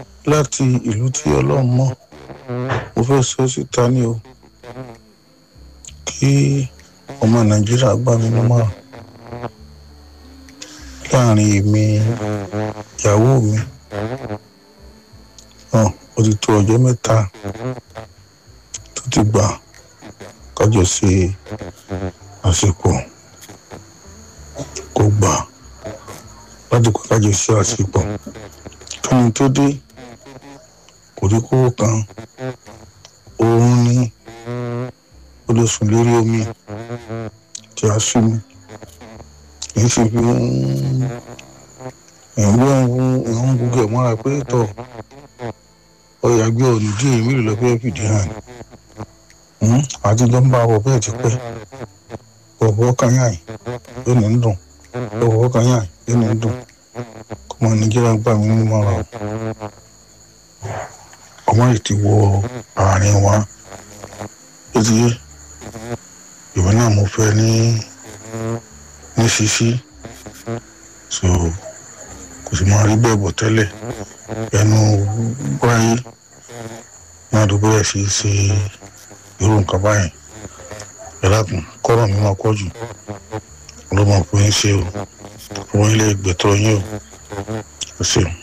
láti ìlú tí ọlọ́run mọ̀ mo fẹ́ sọ síta ní o kí ọmọ nàìjíríà gbà mí nímọ̀ràn láàrin èmi ìyàwó mi hàn ó ti tó ọjọ́ mẹ́ta tó ti gbà kájọ ṣe àsìkò kò gbà láti kó kájọ ṣe àsìkò kíni tó dé kò rí kówó kan òun ní ó lè sùn lórí omi tí a sú mi kì í ṣe fi ẹ̀wọ́ ẹ̀hún gbogbo ẹ̀ mọ́ra pé tọ̀ ọyà gbé ọ̀nì díẹ̀ mélòó lọ fẹ́ fìdí hàn àti jọ ń bá wọ bẹ́ẹ̀ ti pẹ́ ọ̀wọ́ kan yàn yóò ní dùn ọ̀wọ́ kan yàn yóò ní dùn kọ́mọ nàìjíríà gbà mí nínú ọ̀rọ̀ ọmọ yìí ti wọ àárín wa ó ti yé ìwọ náà mo fẹ́ ní ní ṣíṣí so kò sì máa rí bẹ́ẹ̀ bọ̀ tẹ́lẹ̀ ẹnu wáyé náà ló bẹ̀rẹ̀ sí í ṣe irú nǹkan báyìí ẹ̀lákùn kọ́rọ̀ mi máa pọ̀ jù ló máa pín in ṣe o àwọn ilé ìgbẹ́tọ̀ yín o ẹ ṣeun.